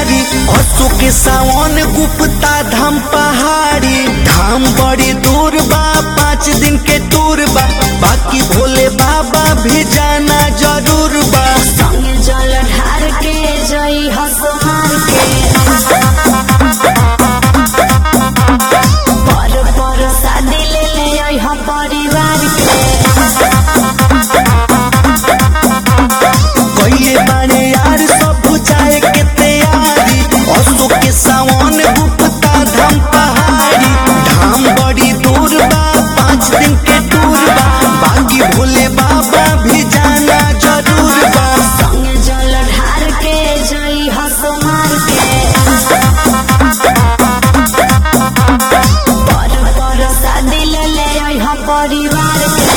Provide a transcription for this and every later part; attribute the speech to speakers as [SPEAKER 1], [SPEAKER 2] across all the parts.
[SPEAKER 1] तैयारी असो के सावन गुप्ता धाम पहाड़ी धाम बड़ी दूर बा पाँच दिन के टूर बा बाकी भोले बाबा भी जाना जरूर बा
[SPEAKER 2] संगे जल ढार के जई हसमार के पर पर शादी ले ले आई हम परिवार के
[SPEAKER 1] कइले बाड़े यार सब जाए के तैयारी असो के सावन गुप्ता धाम पहाड़ी धाम बड़ी दूर बा पाँच दिन के टूर बा बाकी भोले बाबा भी जाना जरूर बा
[SPEAKER 2] संगे जल ढार के जई हसमार के पर पर शादी ले ले आई हम परिवार के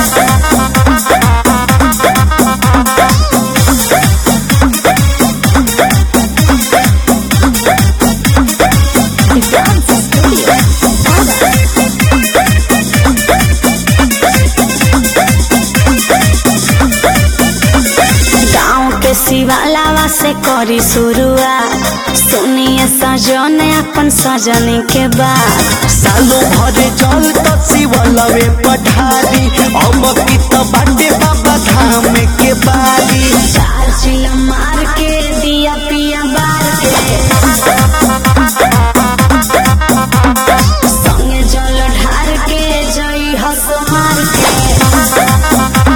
[SPEAKER 2] गाँव के शिवालावा से करी शुरुआत सुनिए सजन अपन सजनी के बात
[SPEAKER 1] सालो भरे जल त शिवलवे पठारी अब की त बाटे बाबा धाम के बारी
[SPEAKER 2] चार चिल मार के दिया पिया बार के संगे जल ढार के जई हस मार के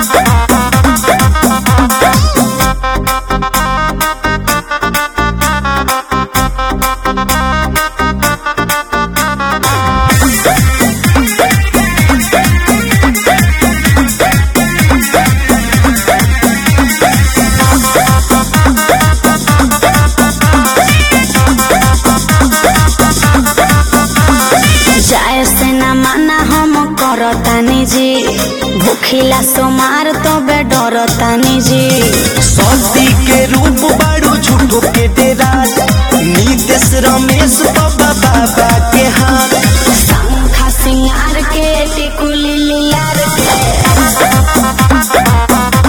[SPEAKER 2] जाए से न माना हम करतानी जी भूखिला सोमार तो बे डरतानी जी
[SPEAKER 1] सती के रूप बाड़ू झूठो के डेरा नीतीश रमेश बाबा बाबा के हाथ
[SPEAKER 2] शंखा सिंगार के टिकुली लियार के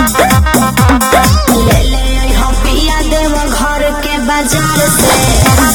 [SPEAKER 2] ले ले आई हम पिया देव घर के बाजार से